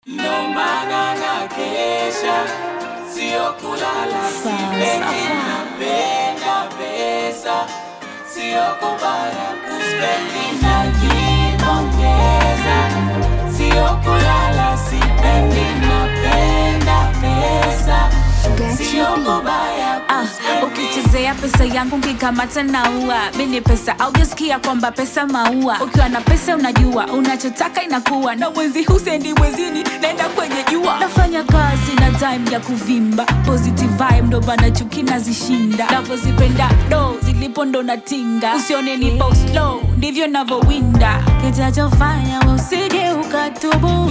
ndo maana na kesha, sio kulala, sipendi, napenda pesa, sio kubaya kuspendi, najipongeza, sio kulala, sipendi, napenda pesa, sio kubaya Ah, ukichezea pesa yangu nkikamata naua mini pesa aujasikia kwamba pesa maua ukiwa na pesa unajua unachotaka inakuwa na mwezi husendi mwezini naenda kwenye jua nafanya kazi na time ya kuvimba positive vibe ndo bana chuki nazishinda navozipenda do zilipo ndo natinga usione ni post slow ndivyo navowinda kitachofanya we usije ukatubu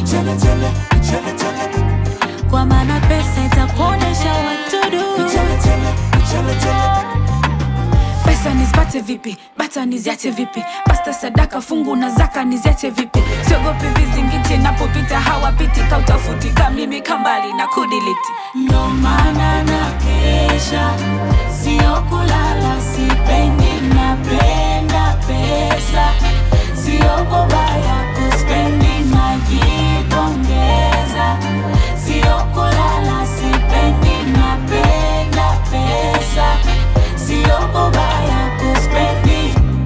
kwa maana pesa itakuonesha watudu pesa nizipate vipi bata niziache vipi pasta sadaka fungu na zaka niziache vipi siogopi vizingiti napopita hawapiti kautafuti kamimi kambali na kudiliti ndo maana na kesha, sio kulala, sipendi, napenda pesa, sio kubaya kuspendi, najipongeza, sio kulala, sipendi, napenda pesa, sio kubaya kuspendi.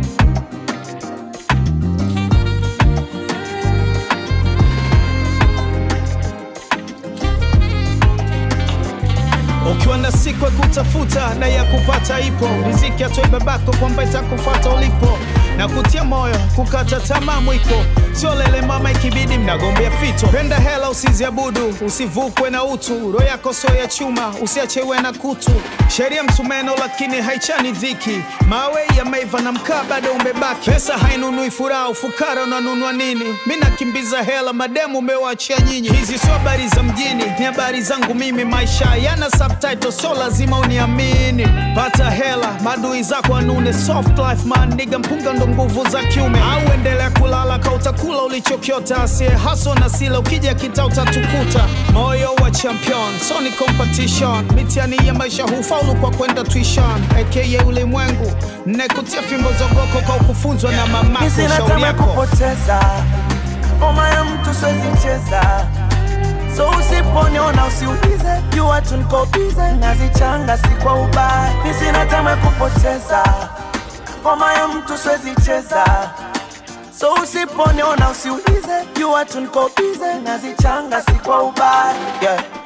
ukiwa na siku ya kutafuta na ya kupata ipo riziki atoe babako kwamba itakufata ulipo na kutia moyo kukata tamaa mwiko sio lele mama ikibidi mnagombea fito penda hela usiziabudu usivukwe na utu roho yako sio ya chuma usiachewe na kutu sheria msumeno lakini haichani dhiki mawe yameiva na mkaa bado umebaki pesa hainunui furaha ufukara unanunua nini mi nakimbiza hela mademu umewachia nyinyi hizi sio habari za mjini ni habari zangu mimi maisha yana subtitle so lazima uniamini pata hela madui zako anune soft life man niga mpunga ndo nguvu za kiume au endelea kulala ka utakula ulichokiota asie haso na sila ukija kita utatukuta moyo wa champion so ni competition mitiani ya maisha hufaulu kwa kwenda tuition aka ulimwengu nekutia fimbo zogoko kwa ukufunzwa na mamako Sina shauri tamaa ya yako kupoteza ngoma ya mtu siwezi cheza, so usiponiona usiulize, jua tu niko bize, nazichanga si kwa ubaya. Mi sina tamaa ya kupoteza ngoma ya mtu siwezi cheza, so usiponiona usiulize, jua tu niko bize, nazichanga si kwa ubaya yeah.